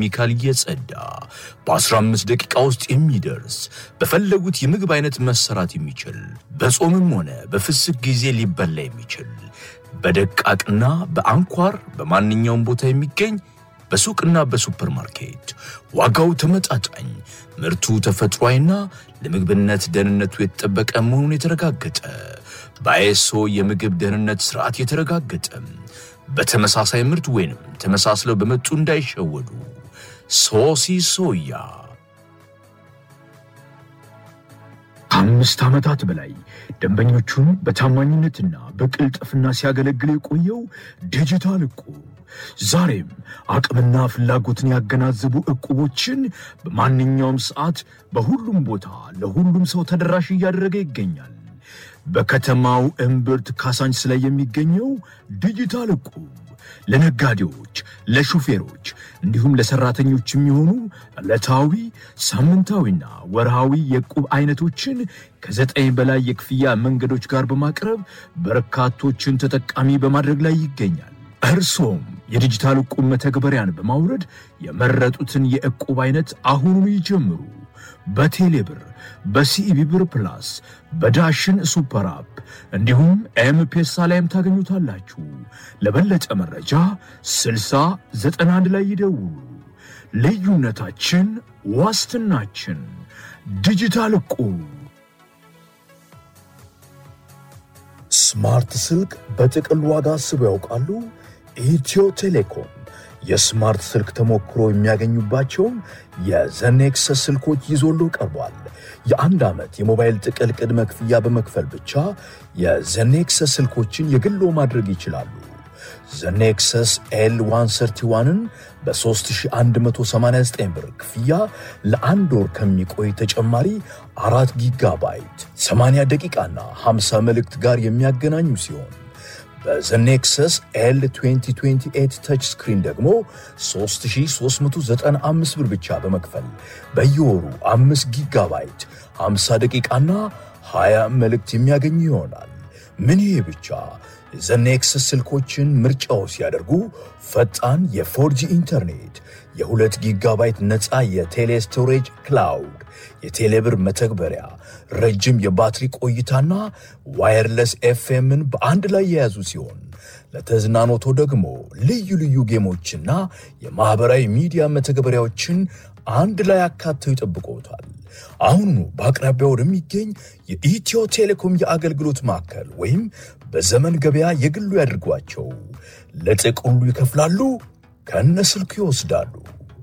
ከኬሚካል እየጸዳ በ15 ደቂቃ ውስጥ የሚደርስ በፈለጉት የምግብ አይነት መሰራት የሚችል በጾምም ሆነ በፍስክ ጊዜ ሊበላ የሚችል በደቃቅና በአንኳር በማንኛውም ቦታ የሚገኝ በሱቅና በሱፐርማርኬት ዋጋው ተመጣጣኝ ምርቱ ተፈጥሯዊና ለምግብነት ደህንነቱ የተጠበቀ መሆኑን የተረጋገጠ በአይኤስኦ የምግብ ደህንነት ስርዓት የተረጋገጠ በተመሳሳይ ምርት ወይንም ተመሳስለው በመጡ እንዳይሸወዱ ሶሲ ሶያ ከአምስት ዓመታት በላይ ደንበኞቹን በታማኝነትና በቅልጥፍና ሲያገለግል የቆየው ዲጂታል እቁብ ዛሬም አቅምና ፍላጎትን ያገናዘቡ እቁቦችን በማንኛውም ሰዓት በሁሉም ቦታ ለሁሉም ሰው ተደራሽ እያደረገ ይገኛል። በከተማው እምብርት ካሳንች ላይ የሚገኘው ዲጂታል እቁብ ለነጋዴዎች፣ ለሹፌሮች እንዲሁም ለሰራተኞች የሚሆኑ ዕለታዊ ሳምንታዊና ወርሃዊ የዕቁብ አይነቶችን ከዘጠኝ በላይ የክፍያ መንገዶች ጋር በማቅረብ በርካቶችን ተጠቃሚ በማድረግ ላይ ይገኛል። እርሶም የዲጂታል ዕቁብ መተግበሪያን በማውረድ የመረጡትን የዕቁብ አይነት አሁኑኑ ይጀምሩ። በቴሌብር በሲኢቢ ብር ፕላስ በዳሽን ሱፐር አፕ እንዲሁም ኤምፔሳ ላይም ታገኙታላችሁ። ለበለጠ መረጃ 6091 ላይ ይደውሉ። ልዩነታችን ዋስትናችን። ዲጂታል ዕቁብ። ስማርት ስልክ በጥቅል ዋጋ አስበው ያውቃሉ? ኢትዮ ቴሌኮም የስማርት ስልክ ተሞክሮ የሚያገኙባቸውን የዘኔክሰስ ስልኮች ይዞሎ ቀርቧል። የአንድ ዓመት የሞባይል ጥቅል ቅድመ ክፍያ በመክፈል ብቻ የዘኔክሰስ ስልኮችን የግሎ ማድረግ ይችላሉ። ዘኔክሰስ ኤል 131ን በ3189 ብር ክፍያ ለአንድ ወር ከሚቆይ ተጨማሪ አራት ጊጋባይት 80 ደቂቃና 50 መልእክት ጋር የሚያገናኙ ሲሆን በዘኔክሰስ ኤል 2028 ተች ስክሪን ደግሞ 3395 ብር ብቻ በመክፈል በየወሩ 5 ጊጋባይት 50 ደቂቃና 20 መልእክት የሚያገኙ ይሆናል። ምን ይሄ ብቻ! ዘኔክሰስ ስልኮችን ምርጫው ሲያደርጉ ፈጣን የፎርጂ ኢንተርኔት፣ የሁለት ጊጋባይት ነፃ የቴሌ ስቶሬጅ ክላውድ፣ የቴሌብር መተግበሪያ፣ ረጅም የባትሪ ቆይታና ዋየርለስ ኤፍኤምን በአንድ ላይ የያዙ ሲሆን ለተዝናኖቶ ደግሞ ልዩ ልዩ ጌሞችና የማኅበራዊ ሚዲያ መተግበሪያዎችን አንድ ላይ አካተው ይጠብቆታል። አሁኑ በአቅራቢያ ወደሚገኝ የኢትዮ ቴሌኮም የአገልግሎት ማዕከል ወይም በዘመን ገበያ የግሉ ያድርጓቸው። ለጥቅሉ ይከፍላሉ፣ ከነ ስልኩ ይወስዳሉ።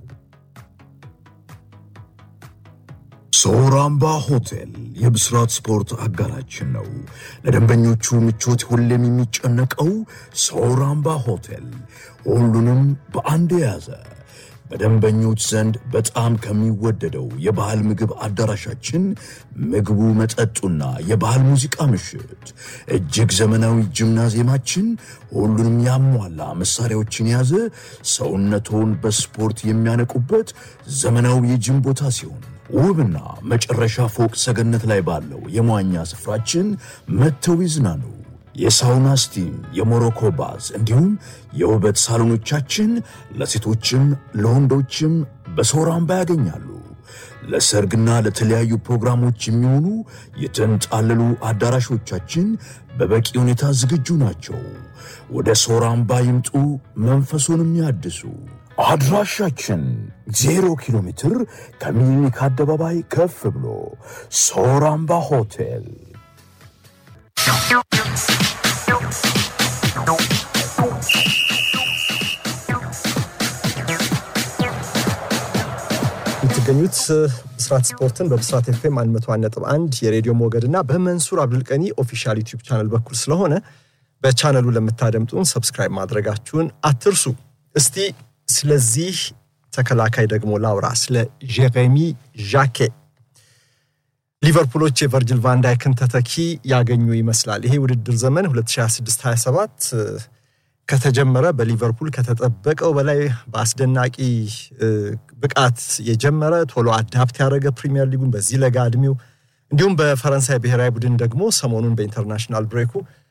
ሶራምባ ሆቴል የብስራት ስፖርት አጋራችን ነው። ለደንበኞቹ ምቾት ሁሌም የሚጨነቀው ሶራምባ ሆቴል ሁሉንም በአንድ የያዘ በደንበኞች ዘንድ በጣም ከሚወደደው የባህል ምግብ አዳራሻችን ምግቡ፣ መጠጡና የባህል ሙዚቃ ምሽት፣ እጅግ ዘመናዊ ጂምናዚየማችን ሁሉንም ያሟላ መሳሪያዎችን የያዘ ሰውነቶን በስፖርት የሚያነቁበት ዘመናዊ የጂም ቦታ ሲሆን ውብና መጨረሻ ፎቅ ሰገነት ላይ ባለው የመዋኛ ስፍራችን መጥተው ይዝናኑ። የሳውና ስቲም፣ የሞሮኮ ባዝ እንዲሁም የውበት ሳሎኖቻችን ለሴቶችም ለወንዶችም በሶራምባ ያገኛሉ። ለሰርግና ለተለያዩ ፕሮግራሞች የሚሆኑ የተንጣለሉ አዳራሾቻችን በበቂ ሁኔታ ዝግጁ ናቸው። ወደ ሶራምባ ይምጡ፣ መንፈሱንም ያድሱ። አድራሻችን ዜሮ ኪሎ ሜትር ከሚኒሊክ አደባባይ ከፍ ብሎ ሶራምባ ሆቴል። የምትገኙት ብስራት ስፖርትን በብስራት ኤፍኤም 101.1 የሬዲዮ ሞገድ እና በመንሱር አብዱልቀኒ ኦፊሻል ዩቲዩብ ቻነል በኩል ስለሆነ በቻነሉ ለምታደምጡን ሰብስክራይብ ማድረጋችሁን አትርሱ። እስቲ ስለዚህ ተከላካይ ደግሞ ላውራ፣ ስለ ጄሬሚ ዣኬ። ሊቨርፑሎች የቨርጅል ቫንዳይክን ተተኪ ያገኙ ይመስላል። ይሄ ውድድር ዘመን 2026/27 ከተጀመረ በሊቨርፑል ከተጠበቀው በላይ በአስደናቂ ብቃት የጀመረ ቶሎ አዳፕት ያደረገ ፕሪሚየር ሊጉን በዚህ ለጋ ዕድሜው እንዲሁም በፈረንሳይ ብሔራዊ ቡድን ደግሞ ሰሞኑን በኢንተርናሽናል ብሬኩ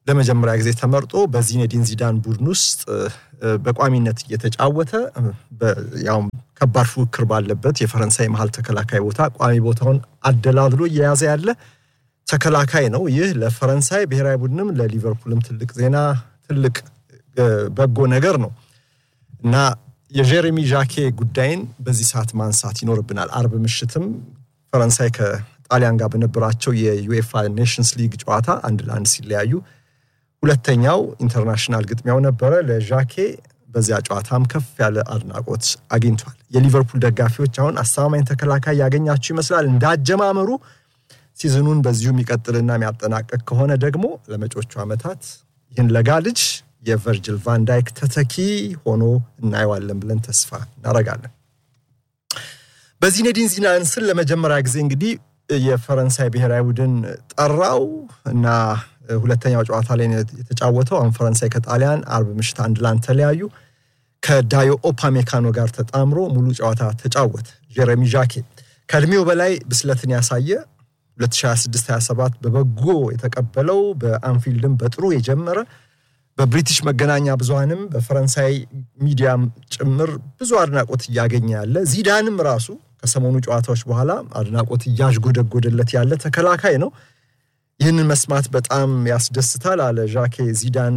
ለመጀመሪያ ጊዜ ተመርጦ በዚኔዲን ዚዳን ቡድን ውስጥ በቋሚነት እየተጫወተ ያውም ከባድ ፉክክር ባለበት የፈረንሳይ መሀል ተከላካይ ቦታ ቋሚ ቦታውን አደላድሎ እየያዘ ያለ ተከላካይ ነው። ይህ ለፈረንሳይ ብሔራዊ ቡድንም ለሊቨርፑልም ትልቅ ዜና፣ ትልቅ በጎ ነገር ነው እና የጀሬሚ ዣኬ ጉዳይን በዚህ ሰዓት ማንሳት ይኖርብናል። አርብ ምሽትም ፈረንሳይ ከጣሊያን ጋር በነበራቸው የዩኤፋ ኔሽንስ ሊግ ጨዋታ አንድ ለአንድ ሲለያዩ ሁለተኛው ኢንተርናሽናል ግጥሚያው ነበረ። ለዣኬ በዚያ ጨዋታም ከፍ ያለ አድናቆት አግኝቷል። የሊቨርፑል ደጋፊዎች አሁን አስተማማኝ ተከላካይ ያገኛችሁ ይመስላል። እንዳጀማመሩ ሲዝኑን በዚሁ የሚቀጥልና የሚያጠናቀቅ ከሆነ ደግሞ ለመጪዎቹ ዓመታት ይህን ለጋ ልጅ የቨርጅል ቫንዳይክ ተተኪ ሆኖ እናየዋለን ብለን ተስፋ እናደርጋለን። በዚኔዲን ዚዳን ስር ለመጀመሪያ ጊዜ እንግዲህ የፈረንሳይ ብሔራዊ ቡድን ጠራው እና ሁለተኛው ጨዋታ ላይ የተጫወተው አሁን ፈረንሳይ ከጣሊያን አርብ ምሽት አንድ ለአንድ ተለያዩ። ከዳዮ ኦፓሜካኖ ጋር ተጣምሮ ሙሉ ጨዋታ ተጫወተ። ጀረሚ ዣኬ ከእድሜው በላይ ብስለትን ያሳየ 2026/27 በበጎ የተቀበለው በአንፊልድም በጥሩ የጀመረ በብሪቲሽ መገናኛ ብዙሃንም በፈረንሳይ ሚዲያም ጭምር ብዙ አድናቆት እያገኘ ያለ ዚዳንም ራሱ ከሰሞኑ ጨዋታዎች በኋላ አድናቆት እያዥጎደጎደለት ያለ ተከላካይ ነው። ይህንን መስማት በጣም ያስደስታል አለ ዣኬ ዚዳን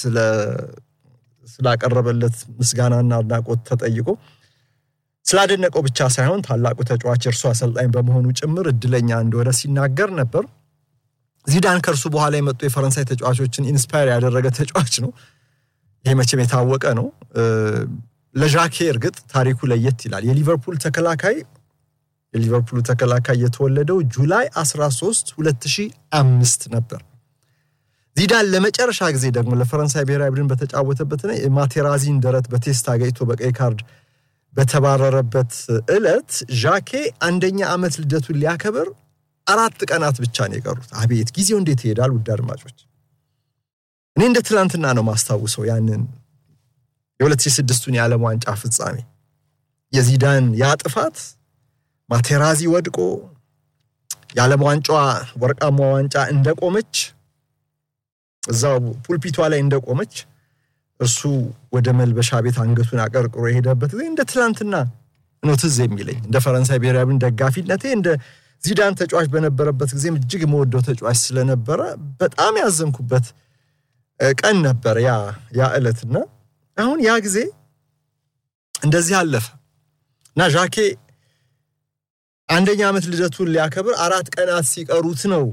ስላቀረበለት ምስጋናና አድናቆት ተጠይቆ ስላደነቀው ብቻ ሳይሆን ታላቁ ተጫዋች እርሱ አሰልጣኝ በመሆኑ ጭምር እድለኛ እንደሆነ ሲናገር ነበር። ዚዳን ከእርሱ በኋላ የመጡ የፈረንሳይ ተጫዋቾችን ኢንስፓየር ያደረገ ተጫዋች ነው። ይሄ መቼም የታወቀ ነው። ለዣኬ እርግጥ ታሪኩ ለየት ይላል። የሊቨርፑል ተከላካይ የሊቨርፑሉ ተከላካይ የተወለደው ጁላይ 13 2005 ነበር። ዚዳን ለመጨረሻ ጊዜ ደግሞ ለፈረንሳይ ብሔራዊ ቡድን በተጫወተበትና የማቴራዚን ደረት በቴስታ ገጭቶ በቀይ ካርድ በተባረረበት ዕለት ዣኬ አንደኛ ዓመት ልደቱን ሊያከብር አራት ቀናት ብቻ ነው የቀሩት። አቤት ጊዜው እንዴት ይሄዳል! ውድ አድማጮች፣ እኔ እንደ ትናንትና ነው ማስታውሰው ያንን የ2006ቱን የዓለም ዋንጫ ፍጻሜ የዚዳን ያ ጥፋት ማቴራዚ ወድቆ የዓለም ዋንጫዋ ወርቃማ ዋንጫ እንደቆመች እዛው ፑልፒቷ ላይ እንደቆመች እርሱ ወደ መልበሻ ቤት አንገቱን አቀርቅሮ የሄደበት ጊዜ እንደ ትላንትና ነው ትዝ የሚለኝ። እንደ ፈረንሳይ ብሔራዊ ቡድን ደጋፊነቴ እንደ ዚዳን ተጫዋች በነበረበት ጊዜም እጅግ የምወደው ተጫዋች ስለነበረ በጣም ያዘንኩበት ቀን ነበር ያ ያ ዕለትና አሁን ያ ጊዜ እንደዚህ አለፈ እና ዣኬ አንደኛ ዓመት ልደቱን ሊያከብር አራት ቀናት ሲቀሩት ነው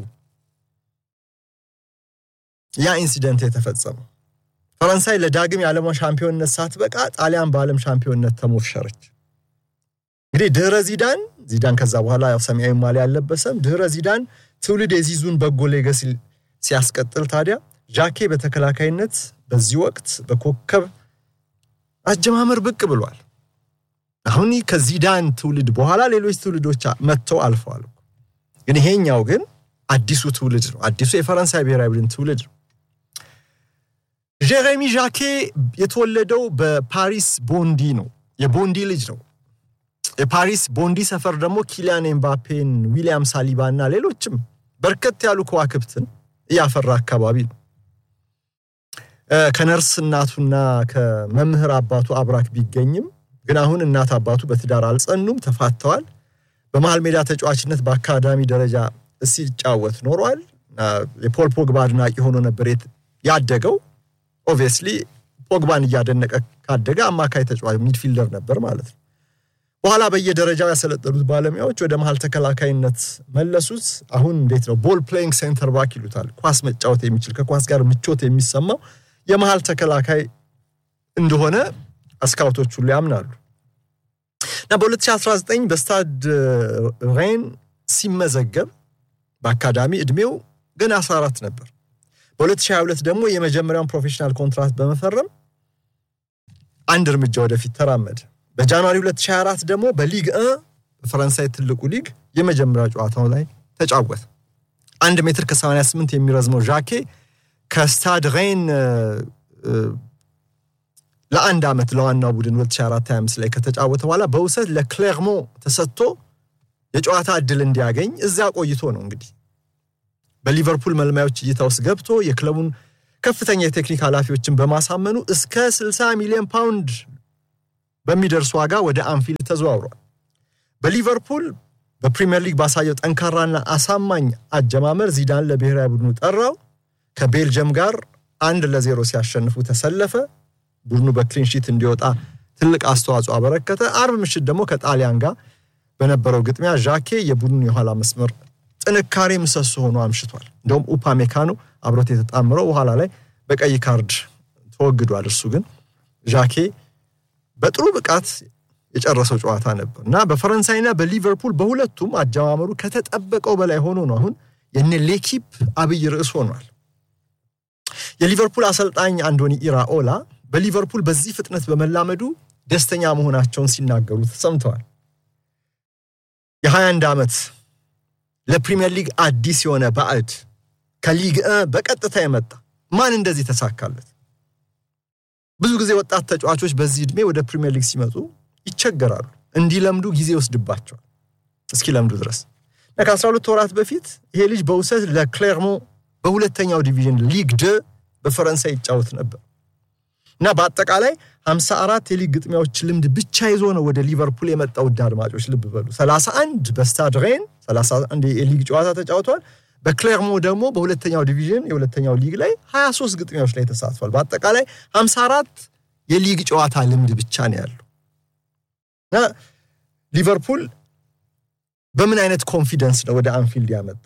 ያ ኢንሲደንት የተፈጸመው። ፈረንሳይ ለዳግም የዓለም ሻምፒዮንነት ሳትበቃ ጣሊያን በዓለም ሻምፒዮንነት ተሞሸረች። እንግዲህ ድህረ ዚዳን ዚዳን ከዛ በኋላ ሰማያዊ ማሊያ አልለበሰም። ድህረ ዚዳን ትውልድ የዚዙን በጎ ሌገሲ ሲያስቀጥል ታዲያ ዣኬ በተከላካይነት በዚህ ወቅት በኮከብ አጀማመር ብቅ ብሏል። አሁን ከዚዳን ትውልድ በኋላ ሌሎች ትውልዶች መጥተው አልፈዋል። ግን ይሄኛው ግን አዲሱ ትውልድ ነው። አዲሱ የፈረንሳይ ብሔራዊ ቡድን ትውልድ ነው። ጀሬሚ ዣኬ የተወለደው በፓሪስ ቦንዲ ነው። የቦንዲ ልጅ ነው። የፓሪስ ቦንዲ ሰፈር ደግሞ ኪሊያን ኤምባፔን፣ ዊሊያም ሳሊባ እና ሌሎችም በርከት ያሉ ከዋክብትን እያፈራ አካባቢ ነው። ከነርስ እናቱና ከመምህር አባቱ አብራክ ቢገኝም ግን አሁን እናት አባቱ በትዳር አልጸኑም፣ ተፋተዋል። በመሃል ሜዳ ተጫዋችነት በአካዳሚ ደረጃ ሲጫወት ኖሯል። የፖል ፖግባ አድናቂ ሆኖ ነበር ያደገው። ኦብቪየስሊ ፖግባን እያደነቀ ካደገ አማካይ ተጫዋች ሚድፊልደር ነበር ማለት ነው። በኋላ በየደረጃው ያሰለጠኑት ባለሙያዎች ወደ መሀል ተከላካይነት መለሱት። አሁን እንዴት ነው ቦል ፕሌይንግ ሴንተር ባክ ይሉታል። ኳስ መጫወት የሚችል ከኳስ ጋር ምቾት የሚሰማው የመሀል ተከላካይ እንደሆነ ስካውቶች ሁሉ ያምናሉ። እና በ2019 በስታድ ሬን ሲመዘገብ በአካዳሚ ዕድሜው ግን 14 ነበር። በ2022 ደግሞ የመጀመሪያውን ፕሮፌሽናል ኮንትራክት በመፈረም አንድ እርምጃ ወደፊት ተራመደ። በጃንዋሪ 2024 ደግሞ በሊግ በፈረንሳይ ትልቁ ሊግ የመጀመሪያው ጨዋታው ላይ ተጫወተ። አንድ ሜትር ከ88 የሚረዝመው ዣኬ ከስታድ ሬን ለአንድ ዓመት ለዋናው ቡድን 2024/25 ላይ ከተጫወተ በኋላ በውሰት ለክሌርሞ ተሰጥቶ የጨዋታ እድል እንዲያገኝ እዚያ ቆይቶ ነው እንግዲህ በሊቨርፑል መልማዮች እይታ ውስጥ ገብቶ የክለቡን ከፍተኛ የቴክኒክ ኃላፊዎችን በማሳመኑ እስከ 60 ሚሊዮን ፓውንድ በሚደርስ ዋጋ ወደ አንፊልድ ተዘዋውሯል። በሊቨርፑል በፕሪምየር ሊግ ባሳየው ጠንካራና አሳማኝ አጀማመር ዚዳን ለብሔራዊ ቡድኑ ጠራው። ከቤልጅየም ጋር አንድ ለዜሮ ሲያሸንፉ ተሰለፈ። ቡድኑ በክሊንሺት እንዲወጣ ትልቅ አስተዋጽኦ አበረከተ። አርብ ምሽት ደግሞ ከጣሊያን ጋር በነበረው ግጥሚያ ዣኬ የቡድኑ የኋላ መስመር ጥንካሬ ምሰሶ ሆኖ አምሽቷል። እንደውም ኡፓ ሜካኖ አብሮት የተጣምረው በኋላ ላይ በቀይ ካርድ ተወግዷል። እርሱ ግን ዣኬ በጥሩ ብቃት የጨረሰው ጨዋታ ነበር እና በፈረንሳይና በሊቨርፑል በሁለቱም አጀማመሩ ከተጠበቀው በላይ ሆኖ ነው አሁን የነ ሌኪፕ አብይ ርዕስ ሆኗል። የሊቨርፑል አሰልጣኝ አንዶኒ ኢራኦላ በሊቨርፑል በዚህ ፍጥነት በመላመዱ ደስተኛ መሆናቸውን ሲናገሩ ተሰምተዋል። የ21 ዓመት ለፕሪምየር ሊግ አዲስ የሆነ ባዕድ ከሊግ በቀጥታ የመጣ ማን እንደዚህ ተሳካለት? ብዙ ጊዜ ወጣት ተጫዋቾች በዚህ ዕድሜ ወደ ፕሪምየር ሊግ ሲመጡ ይቸገራሉ። እንዲለምዱ ጊዜ ይወስድባቸዋል እስኪለምዱ ድረስ እና ከ12 ወራት በፊት ይሄ ልጅ በውሰት ለክሌርሞ በሁለተኛው ዲቪዥን ሊግ ደ በፈረንሳይ ይጫወት ነበር እና በአጠቃላይ 54 የሊግ ግጥሚያዎች ልምድ ብቻ ይዞ ነው ወደ ሊቨርፑል የመጣው። ውድ አድማጮች ልብ በሉ 31 በስታድ ሬን 31 የሊግ ጨዋታ ተጫውቷል። በክሌርሞ ደግሞ በሁለተኛው ዲቪዥን የሁለተኛው ሊግ ላይ 23 ግጥሚያዎች ላይ ተሳትፏል። በአጠቃላይ 54 የሊግ ጨዋታ ልምድ ብቻ ነው ያለው እና ሊቨርፑል በምን አይነት ኮንፊደንስ ነው ወደ አንፊልድ ያመጣው?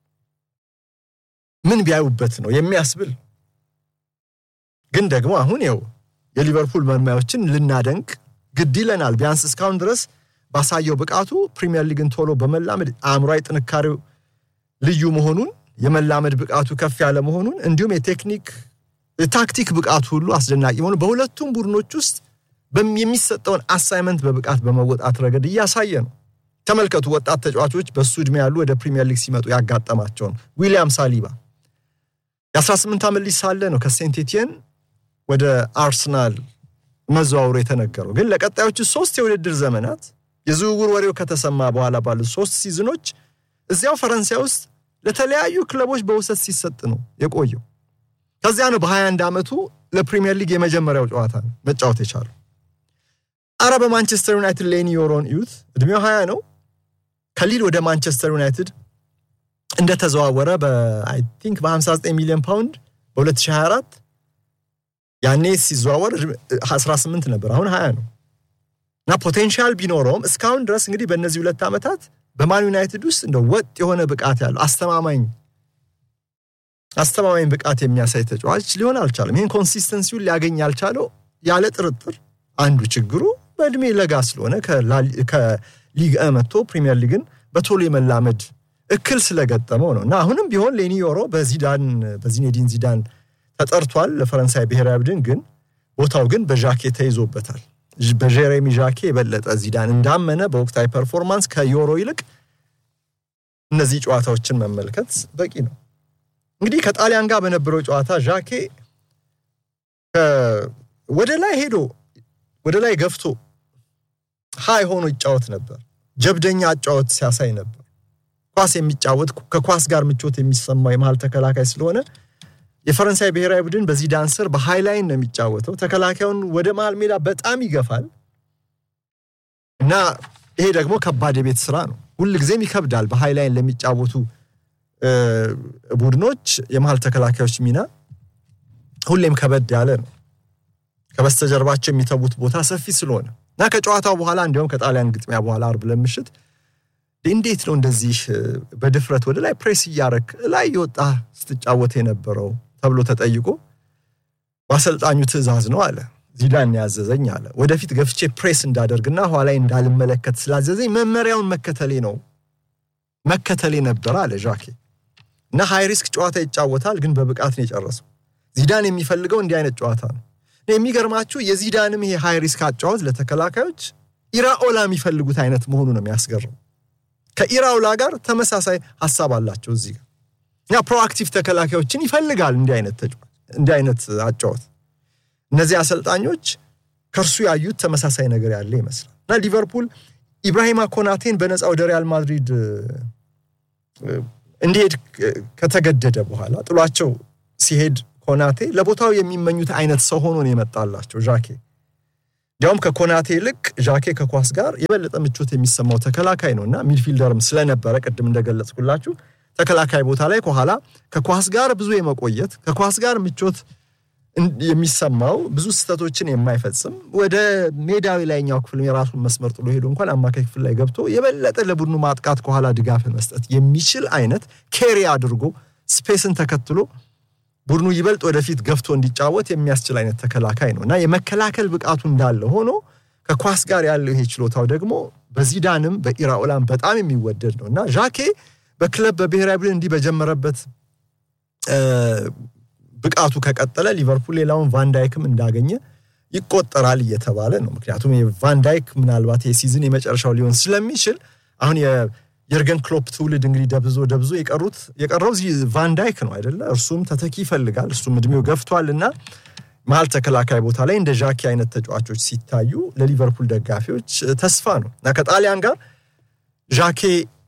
ምን ቢያዩበት ነው የሚያስብል ግን ደግሞ አሁን ይኸው የሊቨርፑል መልማዮችን ልናደንቅ ግድ ይለናል። ቢያንስ እስካሁን ድረስ ባሳየው ብቃቱ ፕሪሚየር ሊግን ቶሎ በመላመድ አእምሯዊ ጥንካሬው ልዩ መሆኑን የመላመድ ብቃቱ ከፍ ያለ መሆኑን እንዲሁም የቴክኒክ የታክቲክ ብቃቱ ሁሉ አስደናቂ መሆኑ በሁለቱም ቡድኖች ውስጥ የሚሰጠውን አሳይመንት በብቃት በመወጣት ረገድ እያሳየ ነው። ተመልከቱ፣ ወጣት ተጫዋቾች በሱ ዕድሜ ያሉ ወደ ፕሪሚየር ሊግ ሲመጡ ያጋጠማቸውን ዊሊያም ሳሊባ የ18 ዓመት ልጅ ሳለ ነው ከሴንት ኤቲየን ወደ አርሰናል መዘዋወሩ የተነገረው። ግን ለቀጣዮቹ ሶስት የውድድር ዘመናት የዝውውር ወሬው ከተሰማ በኋላ ባሉት ሶስት ሲዝኖች እዚያው ፈረንሳይ ውስጥ ለተለያዩ ክለቦች በውሰት ሲሰጥ ነው የቆየው። ከዚያ ነው በ21 ዓመቱ ለፕሪሚየር ሊግ የመጀመሪያው ጨዋታ ነው መጫወት የቻለው። አረ በማንቸስተር ዩናይትድ ሌኒ ዮሮን እዩት፣ እድሜው 20 ነው። ከሊል ወደ ማንቸስተር ዩናይትድ እንደተዘዋወረ በአይ ቲንክ በ59 ሚሊዮን ፓውንድ በ2024 ያኔ ሲዘዋወር 18 ነበር፣ አሁን 20 ነው እና ፖቴንሻል ቢኖረውም እስካሁን ድረስ እንግዲህ በእነዚህ ሁለት ዓመታት በማን ዩናይትድ ውስጥ እንደ ወጥ የሆነ ብቃት ያለው አስተማማኝ አስተማማኝ ብቃት የሚያሳይ ተጫዋች ሊሆን አልቻለም። ይህን ኮንሲስተንሲውን ሊያገኝ ያልቻለው ያለ ጥርጥር አንዱ ችግሩ በእድሜ ለጋ ስለሆነ ከሊግ መጥቶ ፕሪሚየር ሊግን በቶሎ የመላመድ እክል ስለገጠመው ነው እና አሁንም ቢሆን ሌኒ ዮሮ በዚዳን በዚኔዲን ዚዳን ተጠርቷል ለፈረንሳይ ብሔራዊ ቡድን ግን ቦታው ግን በዣኬ ተይዞበታል። በጀሬሚ ዣኬ የበለጠ ዚዳን እንዳመነ በወቅታዊ ፐርፎርማንስ ከዮሮ ይልቅ እነዚህ ጨዋታዎችን መመልከት በቂ ነው። እንግዲህ ከጣሊያን ጋር በነበረው ጨዋታ ዣኬ ወደ ላይ ሄዶ ወደ ላይ ገፍቶ ሀይ ሆኖ ይጫወት ነበር። ጀብደኛ አጫወት ሲያሳይ ነበር። ኳስ የሚጫወት ከኳስ ጋር ምቾት የሚሰማው የመሀል ተከላካይ ስለሆነ የፈረንሳይ ብሔራዊ ቡድን በዚዳን ስር በሃይ ላይን ነው የሚጫወተው። ተከላካዩን ወደ መሃል ሜዳ በጣም ይገፋል እና ይሄ ደግሞ ከባድ የቤት ስራ ነው። ሁልጊዜም ይከብዳል። በሃይ ላይን ለሚጫወቱ ቡድኖች የመሃል ተከላካዮች ሚና ሁሌም ከበድ ያለ ነው። ከበስተጀርባቸው የሚተዉት ቦታ ሰፊ ስለሆነ እና ከጨዋታው በኋላ እንዲሁም ከጣሊያን ግጥሚያ በኋላ አርብ ለምሽት እንዴት ነው እንደዚህ በድፍረት ወደ ላይ ፕሬስ እያረክ ላይ የወጣ ስትጫወት የነበረው ተብሎ ተጠይቆ በአሰልጣኙ ትዕዛዝ ነው አለ። ዚዳን ያዘዘኝ አለ። ወደፊት ገፍቼ ፕሬስ እንዳደርግና ኋላ እንዳልመለከት ስላዘዘኝ መመሪያውን መከተሌ ነው መከተሌ ነበር አለ ዣኬ። እና ሃይ ሪስክ ጨዋታ ይጫወታል፣ ግን በብቃት ነው የጨረሰው። ዚዳን የሚፈልገው እንዲህ አይነት ጨዋታ ነው። የሚገርማችሁ የዚዳንም ይሄ ሃይ ሪስክ አጫወት ለተከላካዮች ኢራኦላ የሚፈልጉት አይነት መሆኑ ነው የሚያስገርም። ከኢራኦላ ጋር ተመሳሳይ ሀሳብ አላቸው እዚህ ጋር እና ፕሮአክቲቭ ተከላካዮችን ይፈልጋል እንዲህ አይነት ተጫዋች እንዲህ አይነት አጫወት። እነዚህ አሰልጣኞች ከእርሱ ያዩት ተመሳሳይ ነገር ያለ ይመስላል እና ሊቨርፑል ኢብራሂማ ኮናቴን በነፃ ወደ ሪያል ማድሪድ እንዲሄድ ከተገደደ በኋላ ጥሏቸው ሲሄድ ኮናቴ ለቦታው የሚመኙት አይነት ሰው ሆኖ ነው የመጣላቸው ዣኬ። እንዲያውም ከኮናቴ ይልቅ ዣኬ ከኳስ ጋር የበለጠ ምቾት የሚሰማው ተከላካይ ነው እና ሚድፊልደርም ስለነበረ ቅድም እንደገለጽኩላችሁ ተከላካይ ቦታ ላይ ከኋላ ከኳስ ጋር ብዙ የመቆየት ከኳስ ጋር ምቾት የሚሰማው ብዙ ስህተቶችን የማይፈጽም ወደ ሜዳዊ ላይኛው ክፍል የራሱን መስመር ጥሎ ሄዶ እንኳን አማካይ ክፍል ላይ ገብቶ የበለጠ ለቡድኑ ማጥቃት ከኋላ ድጋፍን መስጠት የሚችል አይነት ኬሪ አድርጎ ስፔስን ተከትሎ ቡድኑ ይበልጥ ወደፊት ገፍቶ እንዲጫወት የሚያስችል አይነት ተከላካይ ነው እና የመከላከል ብቃቱ እንዳለ ሆኖ ከኳስ ጋር ያለው ይሄ ችሎታው ደግሞ በዚዳንም በኢራኦላም በጣም የሚወደድ ነው እና ዣኬ በክለብ በብሔራዊ ቡድን እንዲህ በጀመረበት ብቃቱ ከቀጠለ ሊቨርፑል ሌላውን ቫንዳይክም እንዳገኘ ይቆጠራል እየተባለ ነው። ምክንያቱም የቫንዳይክ ምናልባት የሲዝን የመጨረሻው ሊሆን ስለሚችል አሁን የርገን ክሎፕ ትውልድ እንግዲህ ደብዞ ደብዞ የቀሩት የቀረው ቫንዳይክ ነው አይደለ? እርሱም ተተኪ ይፈልጋል። እሱም እድሜው ገፍቷል እና መሀል ተከላካይ ቦታ ላይ እንደ ዣኪ አይነት ተጫዋቾች ሲታዩ ለሊቨርፑል ደጋፊዎች ተስፋ ነው እና ከጣሊያን ጋር ዣኬ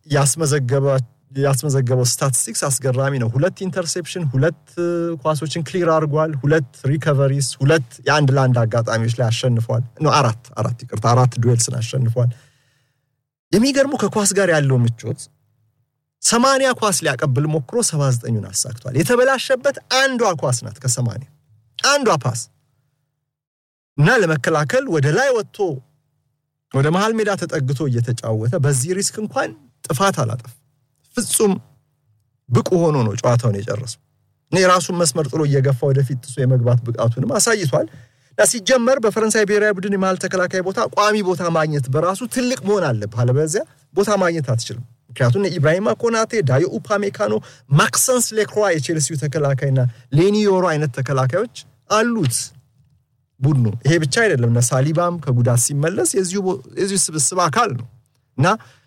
ያስመዘገበው ስታቲስቲክስ አስገራሚ ነው። ሁለት ኢንተርሴፕሽን፣ ሁለት ኳሶችን ክሊር አድርጓል፣ ሁለት ሪከቨሪስ፣ ሁለት የአንድ ለአንድ አጋጣሚዎች ላይ አሸንፏል። አራት አራት ይቅርታ፣ አራት ዱዌልስን አሸንፏል። የሚገርሙ ከኳስ ጋር ያለው ምቾት ሰማንያ ኳስ ሊያቀብል ሞክሮ ሰባ ዘጠኙን አሳክቷል። የተበላሸበት አንዷ ኳስ ናት ከሰማንያ አንዷ ፓስ እና ለመከላከል ወደ ላይ ወጥቶ ወደ መሃል ሜዳ ተጠግቶ እየተጫወተ በዚህ ሪስክ እንኳን ጥፋት አላጠፍ ፍጹም ብቁ ሆኖ ነው ጨዋታውን የጨረሰው። እኔ የራሱን መስመር ጥሎ እየገፋ ወደፊት ጥሶ የመግባት ብቃቱንም አሳይቷል። እና ሲጀመር በፈረንሳይ ብሔራዊ ቡድን የመሃል ተከላካይ ቦታ ቋሚ ቦታ ማግኘት በራሱ ትልቅ መሆን አለብህ። አለበለዚያ ቦታ ማግኘት አትችልም። ምክንያቱም ኢብራሂማ ኮናቴ፣ ዳዮ ኡፓሜካኖ፣ ማክሰንስ ሌክሮይ የቼልሲው ተከላካይና ሌኒ ዮሮ አይነት ተከላካዮች አሉት ቡድኑ። ይሄ ብቻ አይደለም፣ እነ ሳሊባም ከጉዳት ሲመለስ የዚሁ ስብስብ አካል ነው እና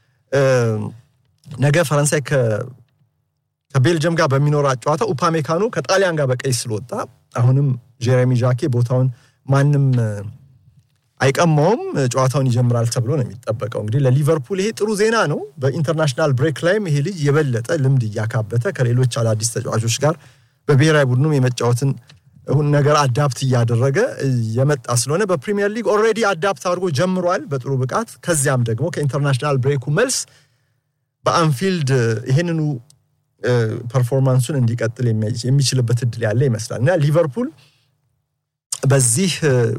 ነገ ፈረንሳይ ከቤልጅየም ጋር በሚኖራት ጨዋታ ኡፓሜካኖ ከጣሊያን ጋር በቀይ ስለወጣ አሁንም ጄሬሚ ዣኬ ቦታውን ማንም አይቀማውም፣ ጨዋታውን ይጀምራል ተብሎ ነው የሚጠበቀው። እንግዲህ ለሊቨርፑል ይሄ ጥሩ ዜና ነው። በኢንተርናሽናል ብሬክ ላይም ይሄ ልጅ የበለጠ ልምድ እያካበተ ከሌሎች አዳዲስ ተጫዋቾች ጋር በብሔራዊ ቡድኑም የመጫወትን ነገር አዳፕት እያደረገ የመጣ ስለሆነ በፕሪሚየር ሊግ ኦልሬዲ አዳፕት አድርጎ ጀምሯል በጥሩ ብቃት። ከዚያም ደግሞ ከኢንተርናሽናል ብሬኩ መልስ በአንፊልድ ይህንኑ ፐርፎርማንሱን እንዲቀጥል የሚችልበት እድል ያለ ይመስላል እና ሊቨርፑል በዚህ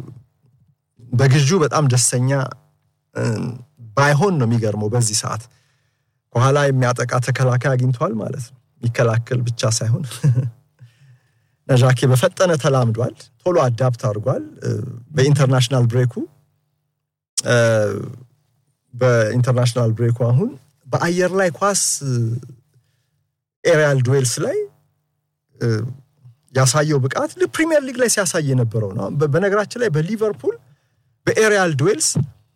በግዢው በጣም ደስተኛ ባይሆን ነው የሚገርመው። በዚህ ሰዓት ከኋላ የሚያጠቃ ተከላካይ አግኝቷል ማለት ነው። የሚከላከል ብቻ ሳይሆን ነዣኬ በፈጠነ ተላምዷል፣ ቶሎ አዳፕት አድርጓል። በኢንተርናሽናል ብሬኩ በኢንተርናሽናል ብሬኩ አሁን በአየር ላይ ኳስ ኤሪያል ዱዌልስ ላይ ያሳየው ብቃት ፕሪሚየር ሊግ ላይ ሲያሳይ የነበረው ነው። በነገራችን ላይ በሊቨርፑል በኤሪያል ዱዌልስ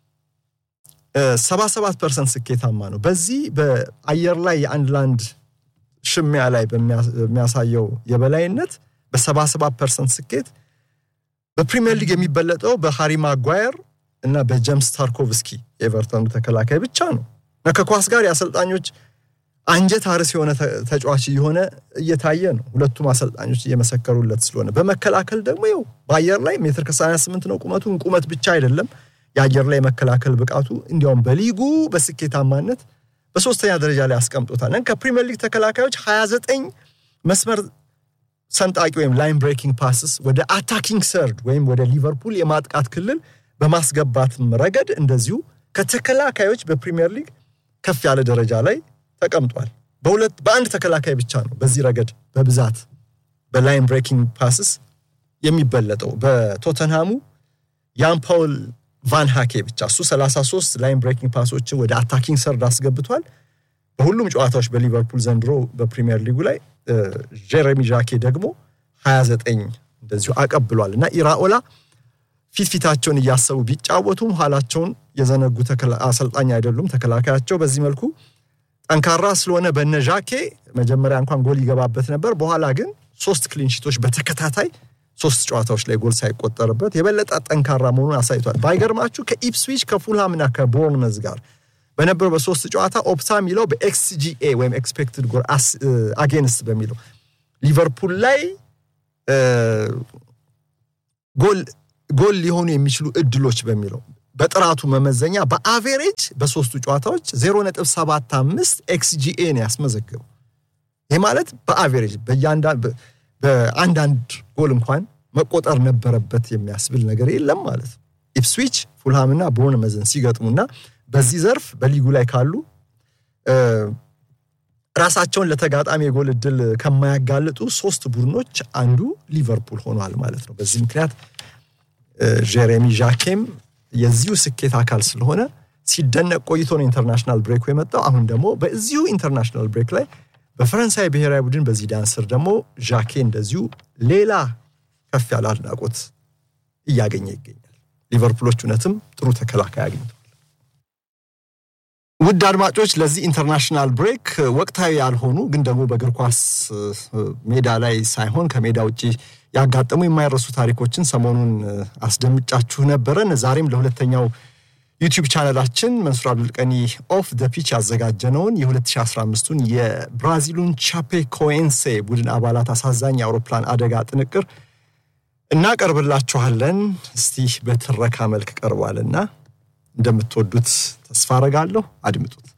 77 ፐርሰንት ስኬታማ ነው። በዚህ በአየር ላይ የአንድ ለአንድ ሽሚያ ላይ በሚያሳየው የበላይነት በ77 ፐርሰንት ስኬት በፕሪሚየር ሊግ የሚበለጠው በሃሪ ማጓየር እና በጀምስ ታርኮቭስኪ የኤቨርተኑ ተከላካይ ብቻ ነው እና ከኳስ ጋር የአሰልጣኞች አንጀት አርስ የሆነ ተጫዋች እየሆነ እየታየ ነው። ሁለቱም አሰልጣኞች እየመሰከሩለት ስለሆነ በመከላከል ደግሞ ይኸው በአየር ላይ ሜትር ከ88 ነው ቁመቱ። ቁመት ብቻ አይደለም የአየር ላይ መከላከል ብቃቱ እንዲያውም በሊጉ በስኬታማነት በሶስተኛ ደረጃ ላይ አስቀምጦታል። ከፕሪሚየር ሊግ ተከላካዮች 29 መስመር ሰንጣቂ ወይም ላይን ብሬኪንግ ፓስስ ወደ አታኪንግ ሰርድ ወይም ወደ ሊቨርፑል የማጥቃት ክልል በማስገባትም ረገድ እንደዚሁ ከተከላካዮች በፕሪሚየር ሊግ ከፍ ያለ ደረጃ ላይ ተቀምጧል። በሁለት በአንድ ተከላካይ ብቻ ነው በዚህ ረገድ በብዛት በላይን ብሬኪንግ ፓስስ የሚበለጠው በቶተንሃሙ ያን ፓውል ቫን ሃኬ ብቻ እሱ 33 ላይን ብሬኪንግ ፓሶችን ወደ አታኪንግ ሰርድ አስገብቷል። በሁሉም ጨዋታዎች በሊቨርፑል ዘንድሮ በፕሪሚየር ሊጉ ላይ ጀሬሚ ዣኬ ደግሞ 29 እንደዚሁ አቀብሏል እና ኢራኦላ ፊት ፊታቸውን እያሰቡ ቢጫወቱም ኋላቸውን የዘነጉ አሰልጣኝ አይደሉም። ተከላካያቸው በዚህ መልኩ ጠንካራ ስለሆነ በነ ዣኬ መጀመሪያ እንኳን ጎል ይገባበት ነበር። በኋላ ግን ሶስት ክሊንሺቶች በተከታታይ ሶስት ጨዋታዎች ላይ ጎል ሳይቆጠርበት የበለጠ ጠንካራ መሆኑን አሳይቷል። ባይገርማችሁ ከኢፕስዊች ከፉልሃምና ከቦርንመዝ ጋር በነበረው በሶስት ጨዋታ ኦፕታ የሚለው በኤክስጂኤ ወይም ኤክስፔክትድ ጎል አጌንስት በሚለው ሊቨርፑል ላይ ጎል ጎል ሊሆኑ የሚችሉ እድሎች በሚለው በጥራቱ መመዘኛ በአቬሬጅ በሶስቱ ጨዋታዎች 0.75 ኤክስጂኤ ነው ያስመዘገበው። ይህ ማለት በአቬሬጅ በአንዳንድ ጎል እንኳን መቆጠር ነበረበት የሚያስብል ነገር የለም ማለት ነው። ኢፕስዊች ፉልሃምና ቦርንመዝን ሲገጥሙና በዚህ ዘርፍ በሊጉ ላይ ካሉ ራሳቸውን ለተጋጣሚ የጎል እድል ከማያጋልጡ ሶስት ቡድኖች አንዱ ሊቨርፑል ሆኗል ማለት ነው። በዚህ ምክንያት ጄሬሚ ዣኬም የዚሁ ስኬት አካል ስለሆነ ሲደነቅ ቆይቶ ነው ኢንተርናሽናል ብሬኩ የመጣው። አሁን ደግሞ በዚሁ ኢንተርናሽናል ብሬክ ላይ በፈረንሳይ ብሔራዊ ቡድን በዚዳን ስር ደግሞ ዣኬ እንደዚሁ ሌላ ከፍ ያለ አድናቆት እያገኘ ይገኛል። ሊቨርፑሎች እውነትም ጥሩ ተከላካይ አግኝተዋል። ውድ አድማጮች ለዚህ ኢንተርናሽናል ብሬክ ወቅታዊ ያልሆኑ ግን ደግሞ በእግር ኳስ ሜዳ ላይ ሳይሆን ከሜዳ ውጭ ያጋጠሙ የማይረሱ ታሪኮችን ሰሞኑን አስደምጫችሁ ነበረን። ዛሬም ለሁለተኛው ዩቲዩብ ቻነላችን መንሱር አብዱልቀኒ ኦፍ ደ ፒች ያዘጋጀነውን የ2015ቱን የብራዚሉን ቻፔ ኮኤንሴ ቡድን አባላት አሳዛኝ የአውሮፕላን አደጋ ጥንቅር እናቀርብላችኋለን። እስቲ በትረካ መልክ ቀርቧልና እንደምትወዱት ተስፋ አረጋለሁ። አድምጡት።